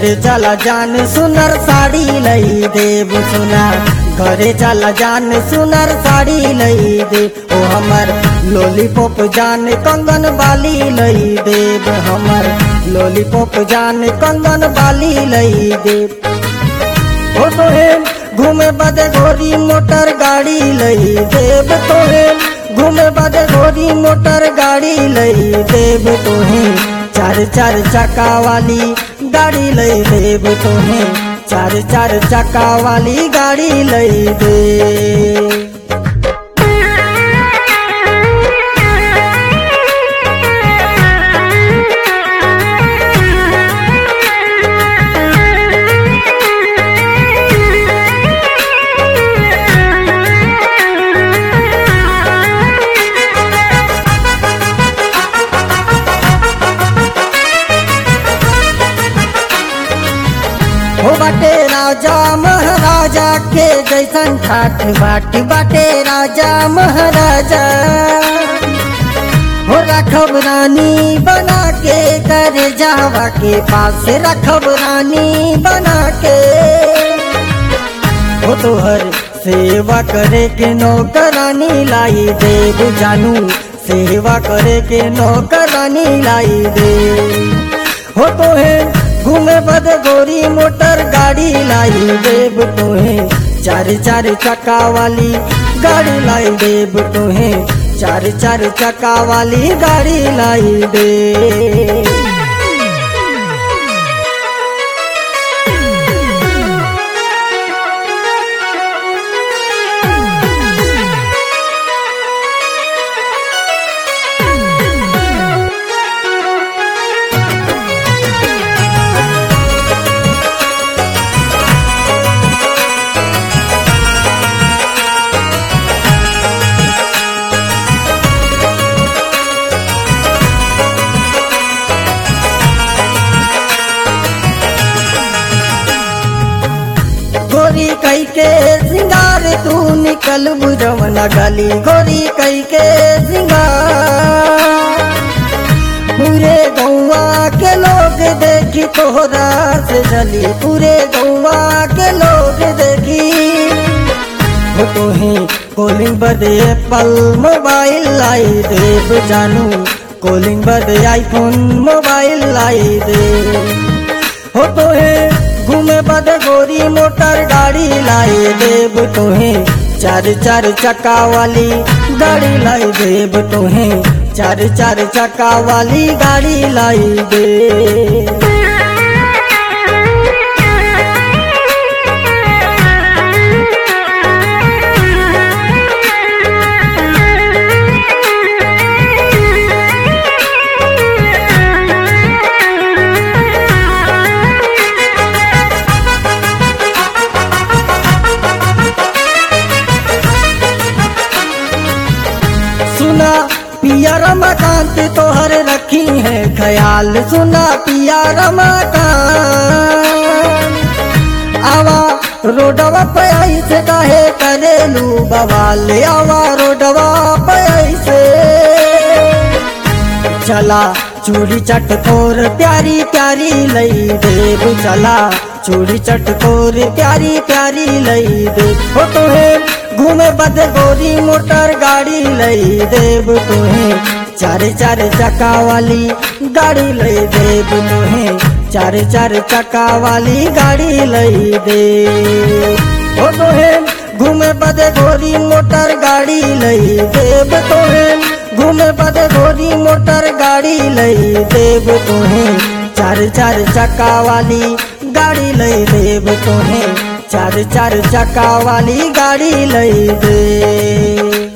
घरे चला जान सुनर साड़ी लई देव सुना घरे चला जान सुनर साड़ी लई दे ओ हमर लॉलीपॉप जान कंगन बाली लई देव हमर लॉलीपॉप जान कंगन बाली लई दे ओ तोहे घूमे बदे घोड़ी मोटर गाड़ी लई देव तोहे घूमे बदे घोड़ी मोटर गाड़ी लई देव तोहे चार चार चक्का वाली गाड़ी लई देव तोहे चार चार चक्का वाली गाड़ी लई दे हो बाटे राजा महाराजा के जैसन ठाठ बाट बाटे राजा महाराजा हो रखब रानी बना के कर जावा के पास रखब रानी बना के हो तोहर सेवा करे के नौकरानी लाई देव जानू सेवा करे के नौकरानी लाई दे हो तोहे घूमे बद गोरी मोटर गाड़ी लाई देव तोहे चार चार चक्का वाली गाड़ी लाई देव तोहे चार चार चक्का वाली गाड़ी लाई दे गोरी कई के सिंगार तू निकल बुझवना गली गोरी कई के सिंगार पूरे गौवा के लोग देखी तोहरा से जली पूरे गौवा के लोग देखी हो तोहे कॉलिंग बदे एप्पल मोबाइल लाई देव जानू कॉलिंग बदे आईफोन मोबाइल लाई दे हो तोहे घूमे बद गोरी मोटर गाड़ी लाई देव तोहे चार चार चक्का वाली गाड़ी लाई देव तोहे चार चार चक्का वाली गाड़ी लाई दे सुना पिया रमाकांत तोहर रखी है ख्याल सुना पिया रमाकांत आवा रोडवा पे ऐसे काहे करेलू बवाल आवा रोडवा पे ऐसे चला चूड़ी चटकोर प्यारी प्यारी लई देव चला चूड़ी चटकोर प्यारी प्यारी लई दे हो तोहे घूमे बद गोरी मोटर गाड़ी लई देव तोहे चार चार चक्का वाली गाड़ी लई देव तोहे चार चार चक्का वाली गाड़ी लई दे हो तोहे घूमे बद गोरी मोटर गाड़ी लई देव तोहे घूमे बद गोरी मोटर गाड़ी लई देव तोहे चार चार चक्का वाली गाड़ी लई देव तोहे चार चार चक्का वाली गाड़ी लई दे